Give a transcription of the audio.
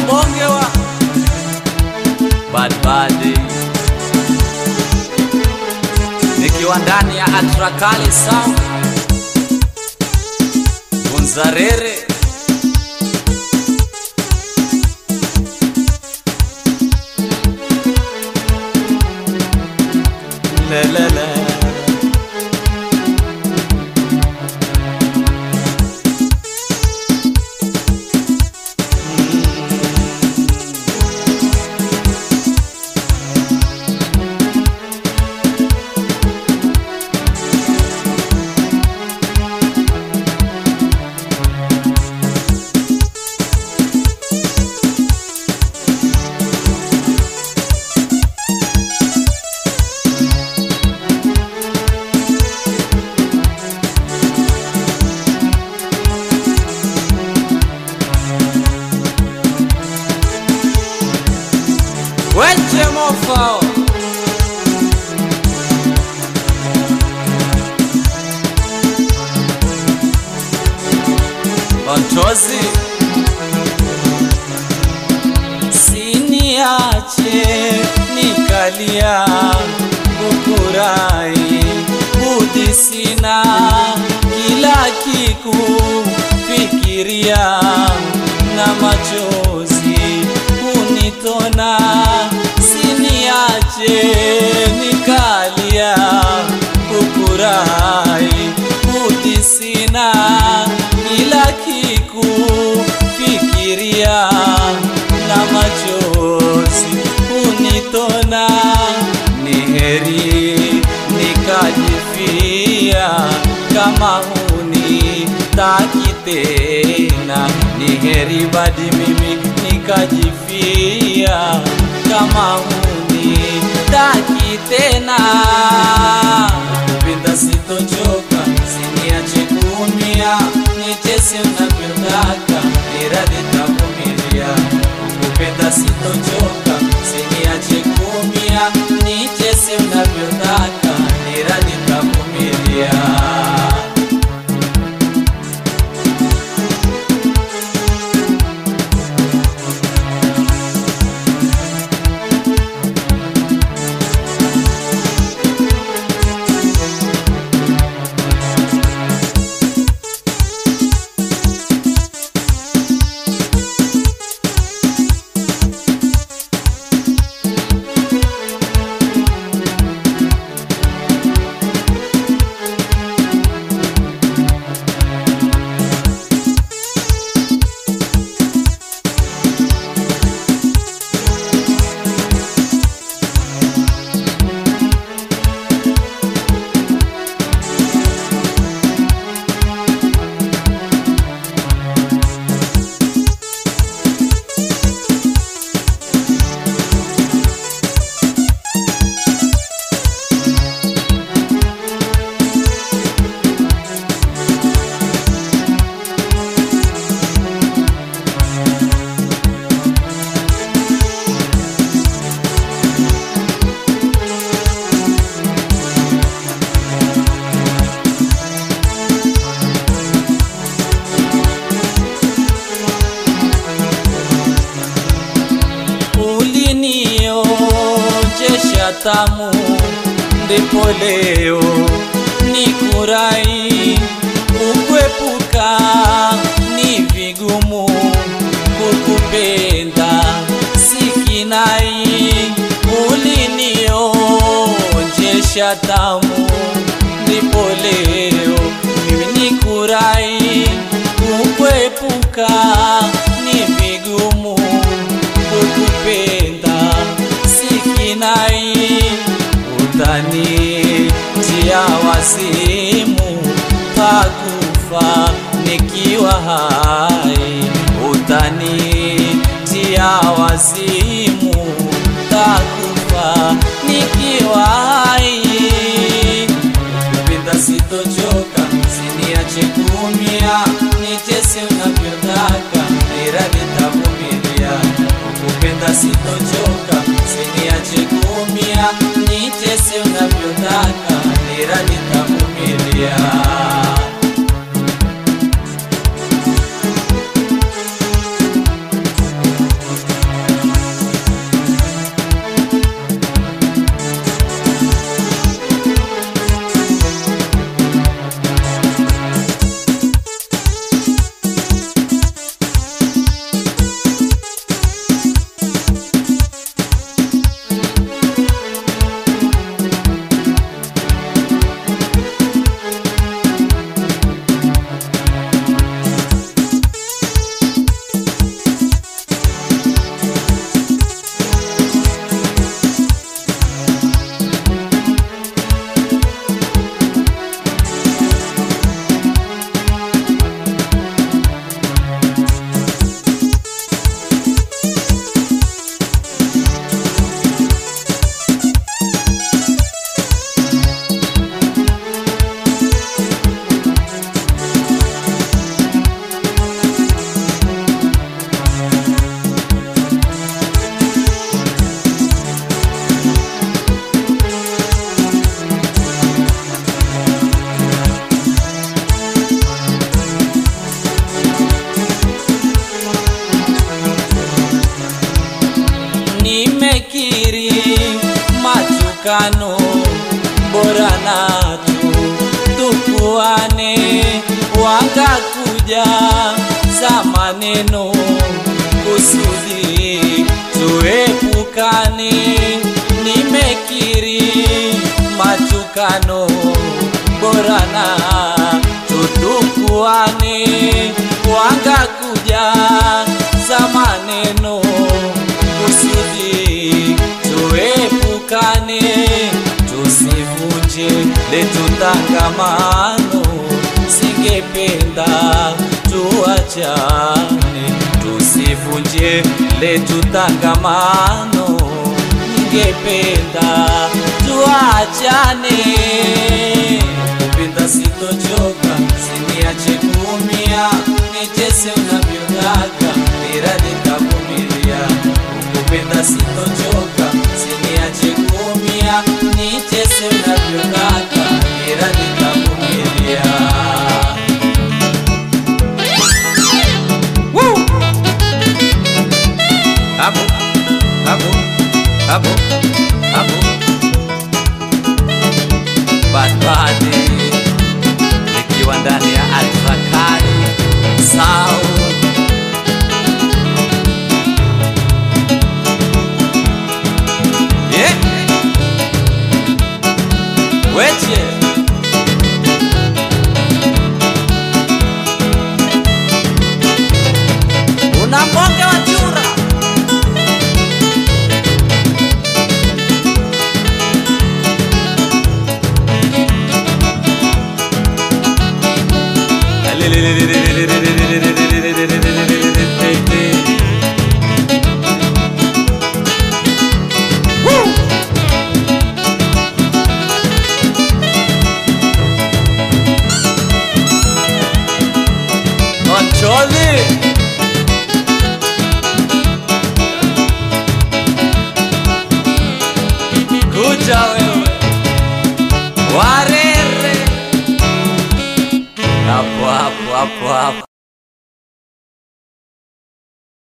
bonge wa badbadi nikiwa ndani ya Atrakali Sound Bunzarere lelele Weche mofao Ontozi Siniache nikalia kukurai budi sina kila kiku fikiria na machozi unitona siniache nikalia kukurai budi sina kila kiku fikiria na machozi unitona ni heri nikajifia kama huni taki tena ni heri badi mimi nikajifia kama huni taki tena kupenda sitochoka siniache kuumia nicheze unavyotaka niradhi tavumilia kupenda sitochoka siniache kuumia nicheze unavyotaka niradhi tavumilia ulinionjesha tamu, ndipo leo nikurai kukwepuka ni vigumu kukupenda sikinai ulinionjesha tamu, ndipo leo mimi nikurai kukwepuka ni vigumu kukupenda sikinai utani tia wasimu pakufa nikiwa hai utani tia wasimu takufa nikiwa hai kupenda sitochoka siniache kuumia nicheze unavyotaka niradhi tavumilia kupenda sitochoka siniache kuumia nicheze unavyotaka niradhi tavumilia matukano, bora natu tukuane, wakakuja za maneno kusudi tuepukane. Nimekiri matukano, bora na tutukuane, wakakuja za maneno kusudi tuepukane, tusivunje letu tangamano, singependa tuachane, tusivunje letu tangamano, ningependa tuachane. Kupenda sitochoka, siniache kuumia, nicheze unavyotaka, ila nitavumilia. Kupenda sitochoka, siniache kuumia, nicheze unavyotaka, ila nitavumilia. Woo! Hapo, hapo, hapo, hapo. Bad Bunny nikiwa ndani ya Ultra Kali Sound. Yeah. Weche una mbonge wa chura Lelelelele.